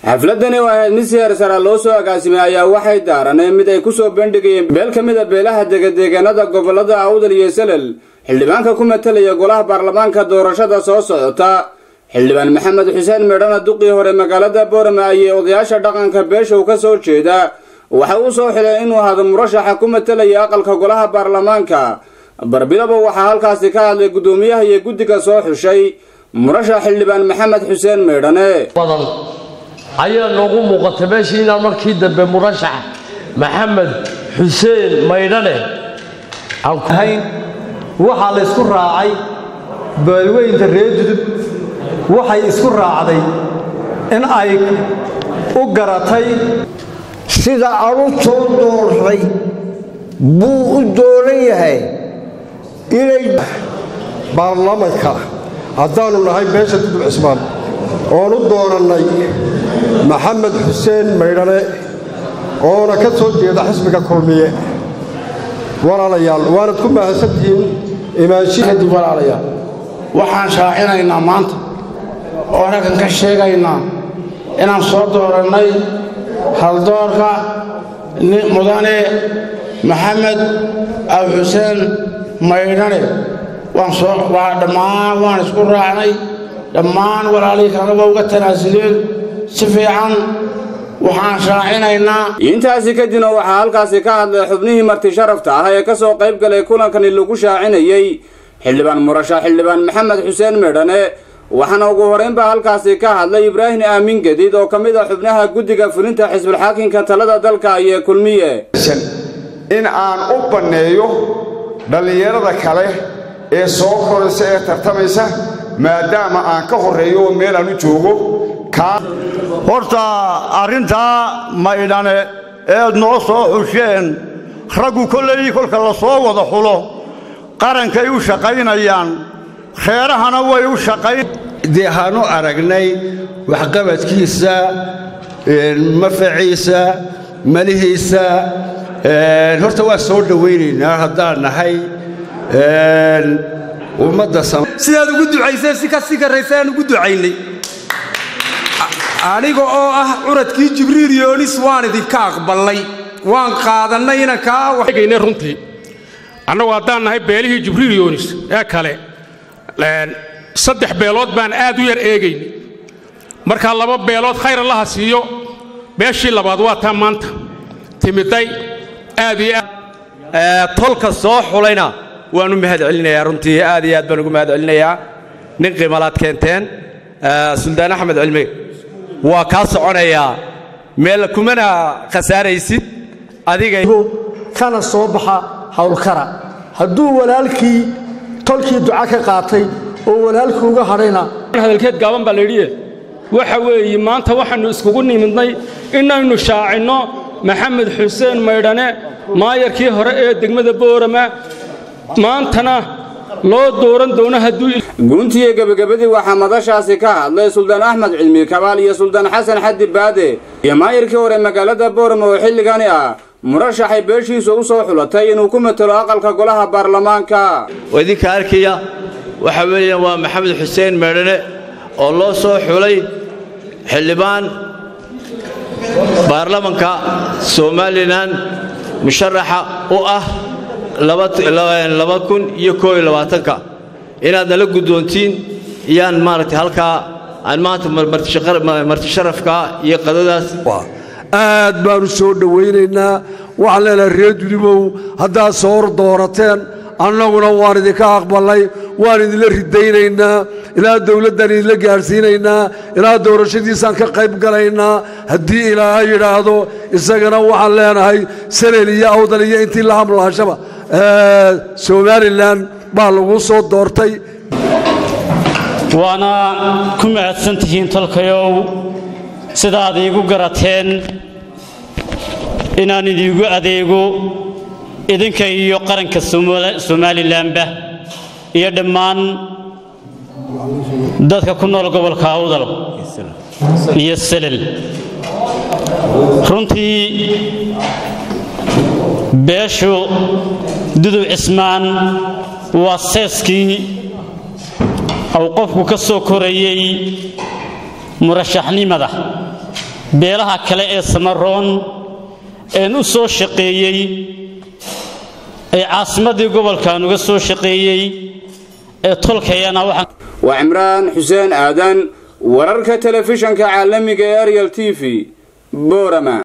xafladani oo ahayd mid si heersara loo soo agaasimay ayaa waxay daaraneen mid ay ku soo bandhigayeen beel ka mid a beelaha degadeegaanada gobolada awdal iyo salel xildhibaanka ku matalaya golaha baarlamaanka doorashada soo socota xildhibaan maxamed xuseen meedhana duqii hore magaalada boorama ayay odayaasha dhaqanka beeshow ka soo jeeda waxa uu soo xilay inuu ahado murashaxa ku matalaya aqalka golaha baarlamaanka barbidaba waxaa halkaasi ka hadlay guddoomiyaha iyo guddiga soo xushay murashax xildhibaan maxamed xuseen meydhane badan ayaa noogu muuqatay meeshii inaan markii dambe murashax maxamed xuseen maydhane ahayn waxaa la isku raacay beelweynta reer judub waxay isku raacday in ay u garatay sida carruurtoo doortay buu u dooran yahay inay baarlamanka haddaannu nahay beesha dudub cismaan oon u doorannay maxamed xuseen maydhane oona ka soo jeeda xisbiga kulmiye walaalayaal waanad ku mahadsantihiin kadib walaalayaal waxaan shaacinaynaa maanta oo raggan ka sheegaynaa inaan soo doorannay haldoorka mudane maxamed ab xuseen maydhane waa dhammaan waan isku raacnay dhammaan walaalihii kaleba uga tanaasuleen si fiican waxaan shaacinaynaa intaasi kadibna waxaa halkaasi ka hadlay xubnihii marti sharafta ah ee ka soo qayb galay kulankani lagu shaacinayey xildhibaan murashax xildhibaan maxamed xuseen meedhane waxaana ugu horraynbaa halkaasi ka hadlay ibraahim aamin gadiid oo ka mid ah xubnaha guddiga fulinta xisbulxaakinka talada dalka iyo kulmiye in aan u banneeyo dhallinyarada kale ee soo koraysa ee tartamaysa maadaama aan ka horreeyo oo meel aan u joogo horta arrintaa maydhane eed noo soo xusheen raggu kolleydii kolka la soo wada xulo qarankay u shaqaynayaan reerahana way u shaqayn dee haanu aragnay waxqabadkiisa mafaciisa malihiisa horta waa soo dhowaynaynaa haddaan nahay ummadda sidaad ugu ducayseen si ka sii karraysaan ugu ducaynay aniga oo ah curadkii jibriil yoonis waan idinka aqballay waan qaadannay inankaagayne runtii annagu haddaan nahay beelihii jibriil yoonis ee kale saddex beelood baan aad u yar eegaynay markaa laba beelood khayr allaha siiyo beeshii labaad waa taa maanta timiday aad iyo aad tolka soo xulayna waannu mahad celinayaa runtii aad iyo aad baan ugu mahad celinayaa nin qiimalaad keenteen suldaan axmed cilmi waa kaa soconayaa meel kumana khasaaraysid adiga kana soo baxa hawlkara hadduu walaalkii tolkii duca ka qaatay oo walaalkii uga hadhayna hadalkeed gaaban baa laydhiye waxa weeye maanta waxaannu iskugu nimidnay inaynu shaacinno maxamed xuseen maydhane maayarkii hore ee degmada boorama maantana loo dooran doono hadduu guuntiiyo gebagabadii waxaa madashaasi ka hadlay suldaan axmed cilmi kabaal iyo suldaan xasan xaddi baade iyo maayarkii hore magaalada boorama oo xilligani ah murashaxay beeshiisu u soo xulatay inuu ku matelo aqalka golaha baarlamaanka oo idinka arkaya waxa weeyaan waa maxamed xuseen meedhane oo loo soo xulay xildhibaan baarlamanka somalilan musharaxa u ah laba kun iyo koob iyo labaatanka inaad nala guddoontiin iyaan maaragtay halkaa aan maanta martisharafka iyo qadadaas aad baannu soo dhowaynaynaa waxaan leenahay reer judubow haddaad soor doorateen annaguna waan idinka aqballay waan idinla ridaynaynaa ilaa dawladdan idinla gaadhsiinaynaa ilaa doorashadiisaan ka qayb galaynaa haddii ilaaha yidhaahdo isagana waxaan leenahay salel iyo awdal iyo intii la hamlaashaba somalilan baa lagu soo doortay waana ku mahadsan tihiin tolkayow sidaad iigu garateen inaan idiigu adeego idinka iyo qaranka somalilanba iyo dhammaan dadka ku nool gobolka awdal iyo selel runtii beeshu dudub cismaan waa seeskii uu qofku ka soo korayey murashaxnimada beelaha kale ee samaroon een u soo shaqeeyey ee caasimaddii gobolkan uga soo shaqeeyey ee tolkayana waxaan waa cimraan xuseen aadan wararka telefishanka caalamiga ee ariel t v boorama